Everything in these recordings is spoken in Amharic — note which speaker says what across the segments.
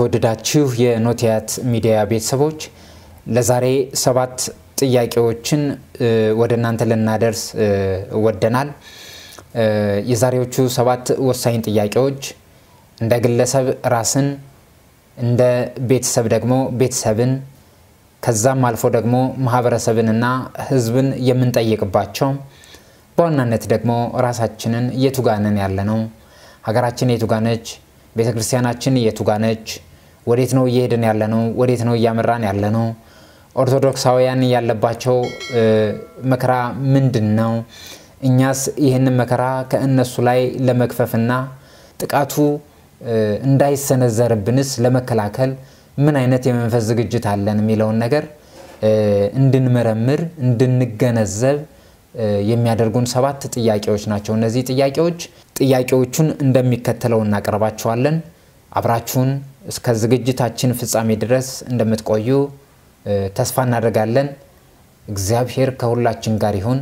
Speaker 1: የተወደዳችሁ የኖቲያት ሚዲያ ቤተሰቦች ለዛሬ ሰባት ጥያቄዎችን ወደ እናንተ ልናደርስ ወደናል። የዛሬዎቹ ሰባት ወሳኝ ጥያቄዎች እንደ ግለሰብ ራስን፣ እንደ ቤተሰብ ደግሞ ቤተሰብን ከዛም አልፎ ደግሞ ማህበረሰብንና ሕዝብን የምንጠይቅባቸው በዋናነት ደግሞ ራሳችንን የቱጋንን ያለ ነው፣ ሀገራችን የቱጋነች፣ ቤተ ክርስቲያናችን የቱጋነች፣ ወዴት ነው እየሄድን ያለ ነው፣ ወዴት ነው እያመራን ያለ ነው፣ ኦርቶዶክሳውያን ያለባቸው መከራ ምንድን ነው፣ እኛስ ይህንን መከራ ከእነሱ ላይ ለመክፈፍና ጥቃቱ እንዳይሰነዘርብንስ ለመከላከል ምን አይነት የመንፈስ ዝግጅት አለን የሚለውን ነገር እንድንመረምር እንድንገነዘብ የሚያደርጉን ሰባት ጥያቄዎች ናቸው። እነዚህ ጥያቄዎች ጥያቄዎቹን እንደሚከተለው እናቀርባቸዋለን። አብራችሁን እስከ ዝግጅታችን ፍጻሜ ድረስ እንደምትቆዩ ተስፋ እናደርጋለን። እግዚአብሔር ከሁላችን ጋር ይሁን።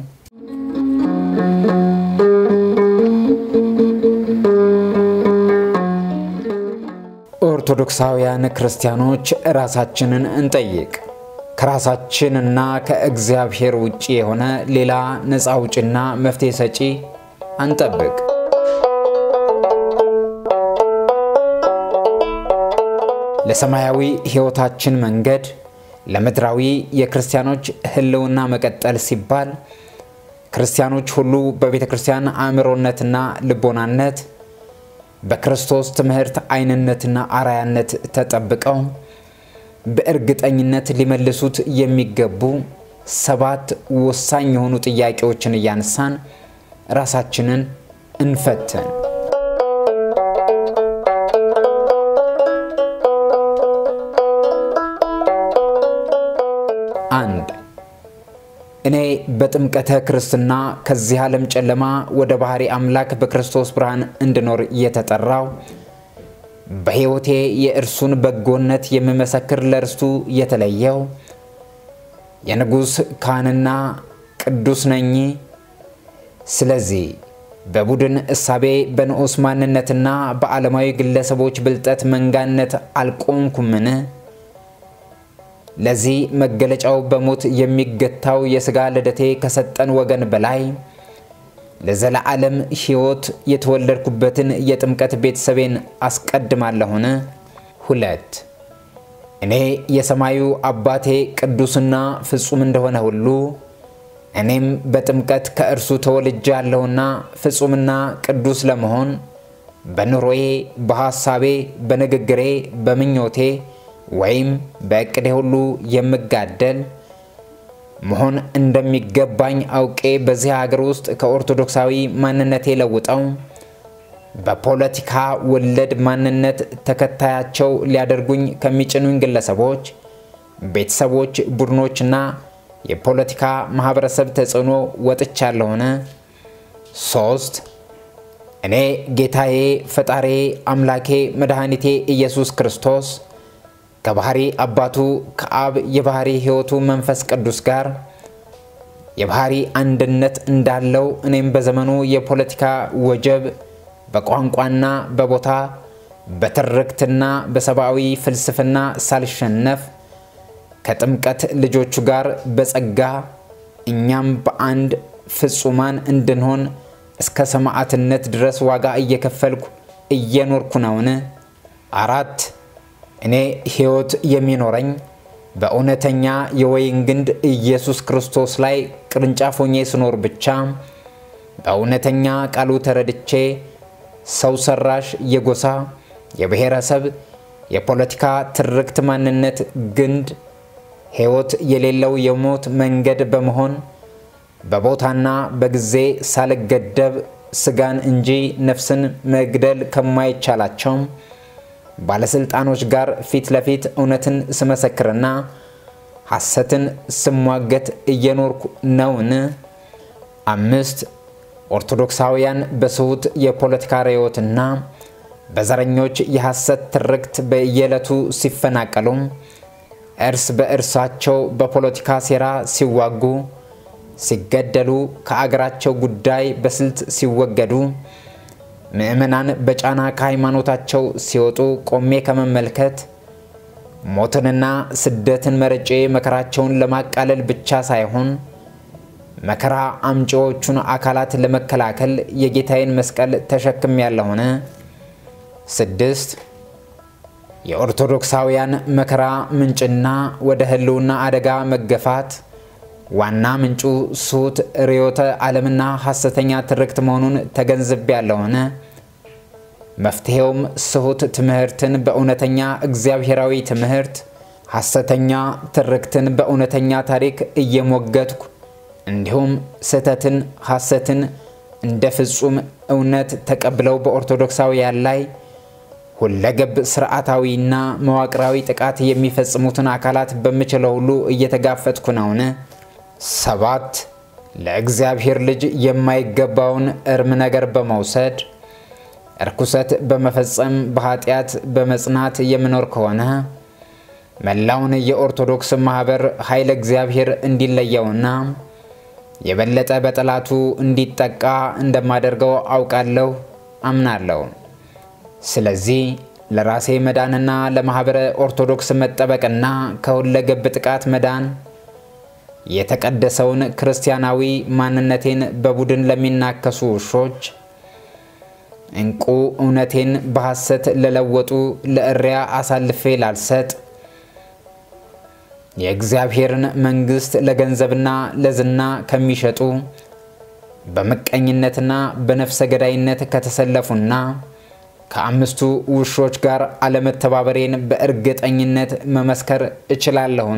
Speaker 1: ኦርቶዶክሳውያን ክርስቲያኖች ራሳችንን እንጠይቅ። ከራሳችንና ከእግዚአብሔር ውጭ የሆነ ሌላ ነፃ አውጭና መፍትሄ ሰጪ አንጠብቅ። ለሰማያዊ ሕይወታችን መንገድ ለምድራዊ የክርስቲያኖች ሕልውና መቀጠል ሲባል ክርስቲያኖች ሁሉ በቤተ ክርስቲያን አእምሮነትና ልቦናነት በክርስቶስ ትምህርት አይንነትና አራያነት ተጠብቀው በእርግጠኝነት ሊመልሱት የሚገቡ ሰባት ወሳኝ የሆኑ ጥያቄዎችን እያነሳን ራሳችንን እንፈትን። አንድ እኔ በጥምቀተ ክርስትና ከዚህ ዓለም ጨለማ ወደ ባህሪ አምላክ በክርስቶስ ብርሃን እንድኖር የተጠራው በሕይወቴ የእርሱን በጎነት የምመሰክር ለእርስቱ የተለየው የንጉሥ ካህንና ቅዱስ ነኝ። ስለዚህ በቡድን እሳቤ በንዑስ ማንነትና በዓለማዊ ግለሰቦች ብልጠት መንጋነት አልቆምኩምን? ለዚህ መገለጫው በሞት የሚገታው የሥጋ ልደቴ ከሰጠን ወገን በላይ ለዘለዓለም ሕይወት የተወለድኩበትን የጥምቀት ቤተሰቤን አስቀድማለሁን? ሁለት እኔ የሰማዩ አባቴ ቅዱስና ፍጹም እንደሆነ ሁሉ እኔም በጥምቀት ከእርሱ ተወልጃለሁና ፍጹምና ቅዱስ ለመሆን በኑሮዬ፣ በሐሳቤ፣ በንግግሬ፣ በምኞቴ ወይም በእቅዴ ሁሉ የምጋደል መሆን እንደሚገባኝ አውቄ በዚህ ሀገር ውስጥ ከኦርቶዶክሳዊ ማንነቴ ለውጠው በፖለቲካ ወለድ ማንነት ተከታያቸው ሊያደርጉኝ ከሚጭኑኝ ግለሰቦች፣ ቤተሰቦች፣ ቡድኖችና የፖለቲካ ማህበረሰብ ተጽዕኖ ወጥቻለሁን? ሶስት እኔ ጌታዬ፣ ፈጣሬ፣ አምላኬ፣ መድኃኒቴ ኢየሱስ ክርስቶስ ከባህሪ አባቱ ከአብ የባህሪ ሕይወቱ መንፈስ ቅዱስ ጋር የባህሪ አንድነት እንዳለው እኔም በዘመኑ የፖለቲካ ወጀብ በቋንቋና በቦታ በትርክትና በሰብአዊ ፍልስፍና ሳልሸነፍ ከጥምቀት ልጆቹ ጋር በጸጋ እኛም በአንድ ፍጹማን እንድንሆን እስከ ሰማዕትነት ድረስ ዋጋ እየከፈልኩ እየኖርኩ ነውን? አራት እኔ ሕይወት የሚኖረኝ በእውነተኛ የወይን ግንድ ኢየሱስ ክርስቶስ ላይ ቅርንጫፍ ሆኜ ስኖር ብቻ በእውነተኛ ቃሉ ተረድቼ ሰው ሰራሽ የጎሳ የብሔረሰብ የፖለቲካ ትርክት ማንነት ግንድ ሕይወት የሌለው የሞት መንገድ በመሆን በቦታና በጊዜ ሳልገደብ ስጋን እንጂ ነፍስን መግደል ከማይቻላቸው ባለስልጣኖች ጋር ፊት ለፊት እውነትን ስመሰክርና ሐሰትን ስሟገት እየኖርኩ ነውን? አምስት ኦርቶዶክሳውያን በስሁት የፖለቲካ ርዕዮትና በዘረኞች የሐሰት ትርክት በየዕለቱ ሲፈናቀሉ፣ እርስ በእርሳቸው በፖለቲካ ሴራ ሲዋጉ፣ ሲገደሉ፣ ከአገራቸው ጉዳይ በስልት ሲወገዱ ምዕመናን በጫና ከሃይማኖታቸው ሲወጡ ቆሜ ከመመልከት ሞትንና ስደትን መርጬ መከራቸውን ለማቃለል ብቻ ሳይሆን መከራ አምጪዎቹን አካላት ለመከላከል የጌታዬን መስቀል ተሸክም ያለሆነ። ስድስት የኦርቶዶክሳውያን መከራ ምንጭና ወደ ህልውና አደጋ መገፋት ዋና ምንጩ ስሁት ርዕዮተ ዓለምና ሐሰተኛ ትርክት መሆኑን ተገንዝቤ ያለሆነ። መፍትሔውም ስሁት ትምህርትን በእውነተኛ እግዚአብሔራዊ ትምህርት፣ ሐሰተኛ ትርክትን በእውነተኛ ታሪክ እየሞገትኩ እንዲሁም ስህተትን፣ ሐሰትን እንደ ፍጹም እውነት ተቀብለው በኦርቶዶክሳውያን ላይ ሁለገብ ስርዓታዊና መዋቅራዊ ጥቃት የሚፈጽሙትን አካላት በምችለው ሁሉ እየተጋፈጥኩ ነውን? ሰባት ለእግዚአብሔር ልጅ የማይገባውን እርም ነገር በመውሰድ እርኩሰት በመፈጸም በኃጢአት በመጽናት የምኖር ከሆነ መላውን የኦርቶዶክስ ማኅበር ኃይለ እግዚአብሔር እንዲለየውና የበለጠ በጠላቱ እንዲጠቃ እንደማደርገው አውቃለሁ፣ አምናለሁ። ስለዚህ ለራሴ መዳንና ለማኅበረ ኦርቶዶክስ መጠበቅና ከሁለገብ ጥቃት መዳን የተቀደሰውን ክርስቲያናዊ ማንነቴን በቡድን ለሚናከሱ ውሾች እንቁ እውነቴን በሐሰት ለለወጡ ለእሪያ አሳልፌ ላልሰጥ የእግዚአብሔርን መንግሥት ለገንዘብና ለዝና ከሚሸጡ በምቀኝነትና በነፍሰ ገዳይነት ከተሰለፉና ከአምስቱ ውሾች ጋር አለመተባበሬን በእርግጠኝነት መመስከር እችላለሁን?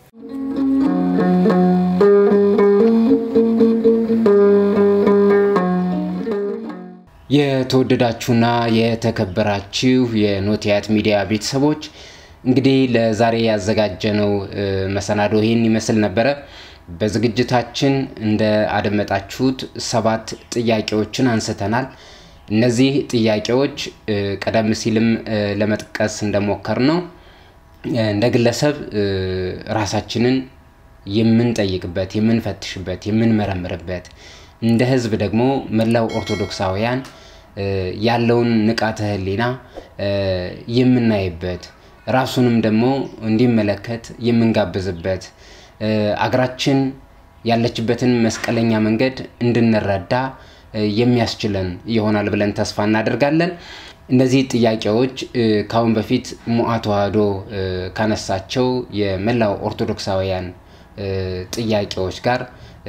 Speaker 1: የተወደዳችሁና የተከበራችሁ የኖቲያት ሚዲያ ቤተሰቦች እንግዲህ ለዛሬ ያዘጋጀነው መሰናዶ ይህን ይመስል ነበረ። በዝግጅታችን እንደ አደመጣችሁት ሰባት ጥያቄዎችን አንስተናል። እነዚህ ጥያቄዎች ቀደም ሲልም ለመጥቀስ እንደሞከር ነው እንደ ግለሰብ ራሳችንን የምንጠይቅበት፣ የምንፈትሽበት፣ የምንመረምርበት እንደ ሕዝብ ደግሞ መላው ኦርቶዶክሳውያን ያለውን ንቃተ ሕሊና የምናይበት ራሱንም ደግሞ እንዲመለከት የምንጋብዝበት አገራችን ያለችበትን መስቀለኛ መንገድ እንድንረዳ የሚያስችለን ይሆናል ብለን ተስፋ እናደርጋለን። እነዚህ ጥያቄዎች ከአሁን በፊት ሙአ ተዋህዶ ካነሳቸው የመላው ኦርቶዶክሳውያን ጥያቄዎች ጋር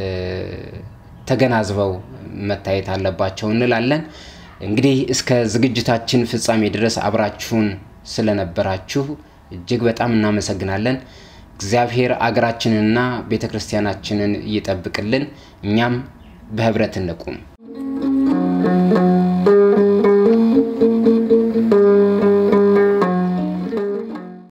Speaker 1: ተገናዝበው መታየት አለባቸው እንላለን። እንግዲህ እስከ ዝግጅታችን ፍጻሜ ድረስ አብራችሁን ስለነበራችሁ እጅግ በጣም እናመሰግናለን። እግዚአብሔር አገራችንንና ቤተ ክርስቲያናችንን ይጠብቅልን። እኛም በህብረት እንቁም።